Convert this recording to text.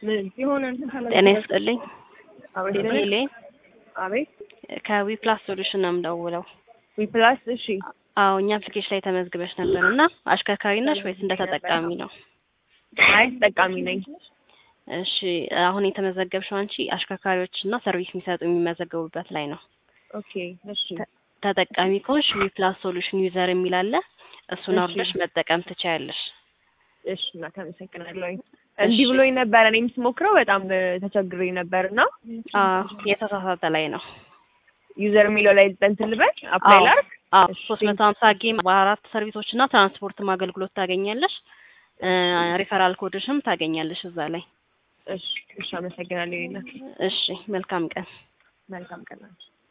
ምን የሆነ እንትን ጤና ይስጥልኝ። አቤት ሄሌን አቤት ከዊፕላስ ሶሉሽን ነው የምደውለው። ዊፕላስ እሺ አዎ እኛ አፕሊኬሽን ላይ ተመዝግበሽ ነበር እና አሽከርካሪ ነሽ ወይስ እንደ ተጠቃሚ ነው? አይ ተጠቃሚ ነኝ እሺ አሁን የተመዘገብሽው አንቺ አሽከርካሪዎች እና ሰርቪስ የሚሰጡ የሚመዘገቡበት ላይ ነው። ኦኬ እሺ ተጠቃሚ ከሆንሽ ዊፕላስ ሶሉሽን ዩዘር የሚል አለ። እሱን እሺ። አውርደሽ መጠቀም ትችያለሽ። እሽ እና ተመሰግናለሁ እንዲህ ብሎኝ ነበር እኔም ስሞክረው በጣም እ፣ ተቸግሬ ነበር እና አዎ የተሳሳተ ላይ ነው። ዩዘር የሚለው ላይ እንትን ልበል አፕላይ አዎ ላድርግ አዎ እሺ። ሶስት መቶ ሀምሳ ጌም በአራት ሰርቪሶች እና ትራንስፖርትም አገልግሎት ታገኛለሽ። ሪፈራል ኮድሽም ታገኛለሽ እዛ ላይ። እሺ እሺ አመሰግናለሁ ይሄን እሺ መልካም ቀን። መልካም ቀን ናቸው